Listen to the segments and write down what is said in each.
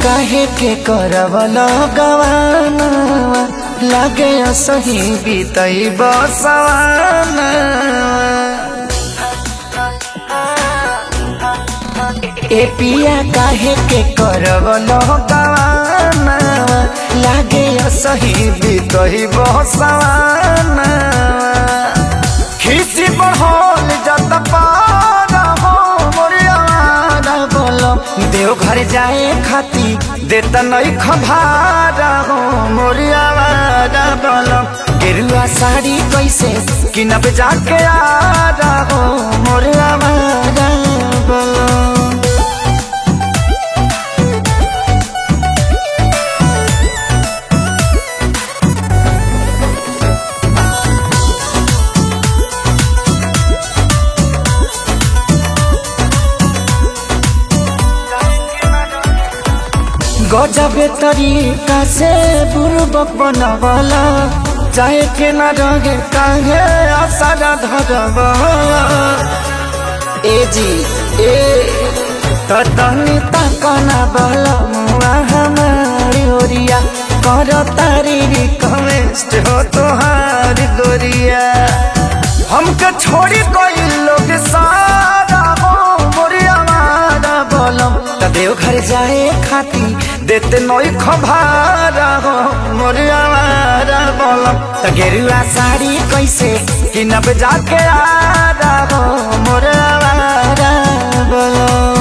काहे के करवल गवाना लागे सही बीतई बसवाना ए पिया काहे के करवल गवाना लागे सही बीतई बसवाना खिसी बढ़ल जत पारा हो मोरियावारा बोलम देव घर जाए खाती देत नहीं खभारा हो मोरियावारा बोलम गेरुआ साड़ी कैसे किनब जाके आ हो मोरियावारा बोलम गजबे तरीका से बुर्बक बनवला चाहे के न रगे काहे आसारा धरब ए जी ए त तनी तकना बल मुआ हमारी ओरिया कर तारी रिक्वेस्ट हो तोहारी गोरिया हमके छोड़ी कोई लोग सारा हो मोरिया मारा बोलम त देव घर जाए खाती देते नई खभारा हो मोरिया मारा बोलम त गेरुआ साड़ी कैसे किनब जाके आ हो मोरिया मारा बोलम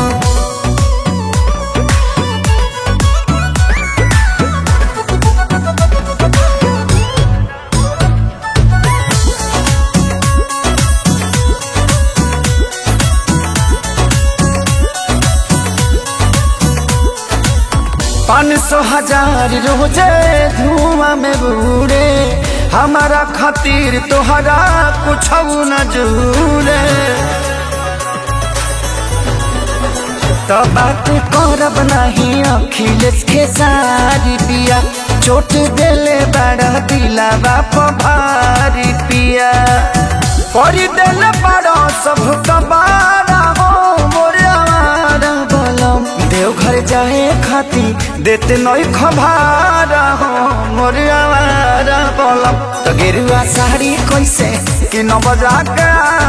पाँच सौ हजार रोजे धुआं में बूढ़े हमारा खातिर तोहरा कुछ न जूरे तो बात करब नहीं अखिलेश के सारी पिया चोट देले बड़ा दिला बाप भारी पिया करी देले बड़ा सब कबारा हो मोरे आवारा बोलम देव घर जाए खाती देते नई खबारा हो मोरे आवारा बोलम तो गेरुआ साड़ी कैसे कि न बजा के